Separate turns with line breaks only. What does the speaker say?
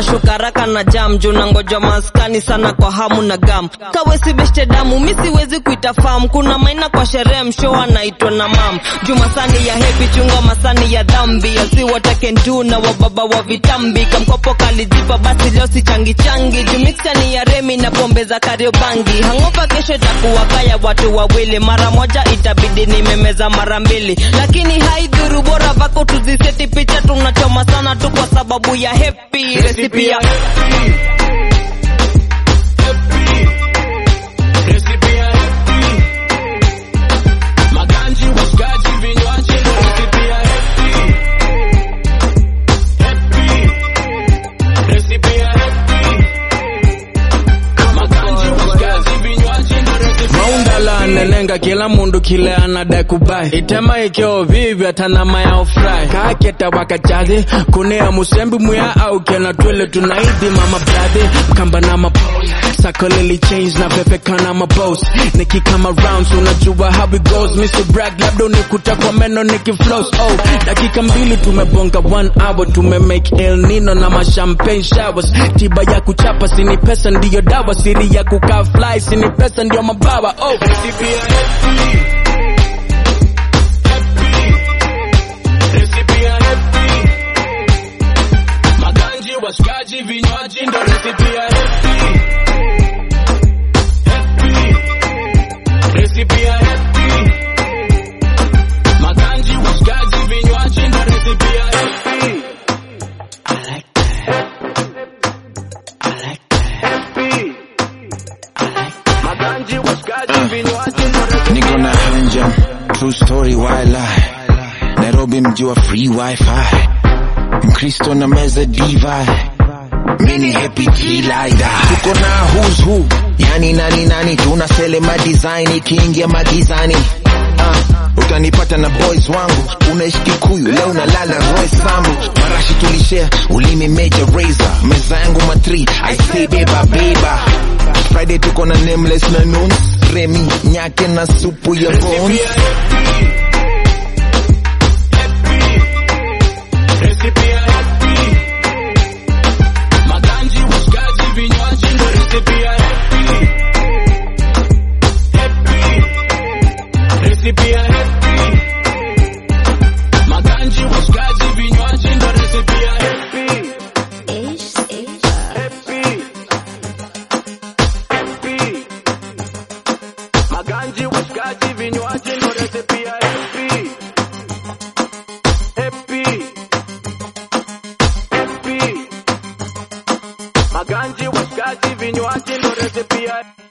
nashuka raka na jam juu nangoja maskani sana kwa hamu na gam kawesi beshte damu mi siwezi kuita fam kuna maina kwa sherehe msho anaitwa na mam juu masani ya hepi chunga masani ya dhambi asi watakentu na wababa wa vitambi kamkopo kalijipa basi leo si changi changi juu mixani ya remi na pombe za kariobangi hangopa kesho itakuwa kaya watu wawili mara moja itabidi nimemeza mara mbili lakini haidhuru bora vako tuziseti picha tunachoma sana tu kwa sababu ya hepi resipi ya
Recipe ya happy. Maganji, washikaji, vinywaji, ndo recipe ya happy. Happy. Recipe ya happy. Maganji, washikaji, vinywaji, ndo recipe ya
maundala nenenga kila mundu kile anadai kubai itema ikyo vivyo tanama ya ofrai kaketa wakachathi kunea musembi muya au kena twele tunaidhi mama bradhi mkamba na mapose sakolili change na pepekana mabos nikikama rounds unajua how it goes Mr. Bragg labda unikuta kwa meno nikiflows oh dakika mbili tumebonga one hour tumemake El Nino na mashampagne showers tiba ya kuchapa sini pesa ndiyo dawa siri ya kukaa fly sini pesa ndiyo mabawa oh
Recipe ya happy. Happy. Recipe ya happy. Maganji, washikaji, vinywaji, ndo recipe ya happy. Happy. Recipe ya happy. Maganji, washikaji, vinywaji, ndo recipe ya happy. Happy. Maganji, washikaji, vinywaji, ndo recipe
niko na hanja true story why lie nairobi mji wa free wifi mkristo na meza divi mini happy kilaida tuko na who's who yani nani nani tunasele madesign ikiingia magizani uh, utanipata na boys wangu unaishi kikuyu leo nalala roy sambu marashi tulishare ulimi major razor meza yangu matri i say beba beba friday tuko na nameless na nuns remi nyake na supu ya bones
Recipe ya happy. Maganji, washikaji, vinywaji, ndo recipe ya happy. Happy. Recipe ya happy. Maganji, washikaji, vinywaji, ndo recipe ya happy. Happy. Happy. Maganji, washikaji, vinywaji, ndo recipe ya happy. Happy. Happy. Maganji, washikaji, vinywaji ndo recipe ya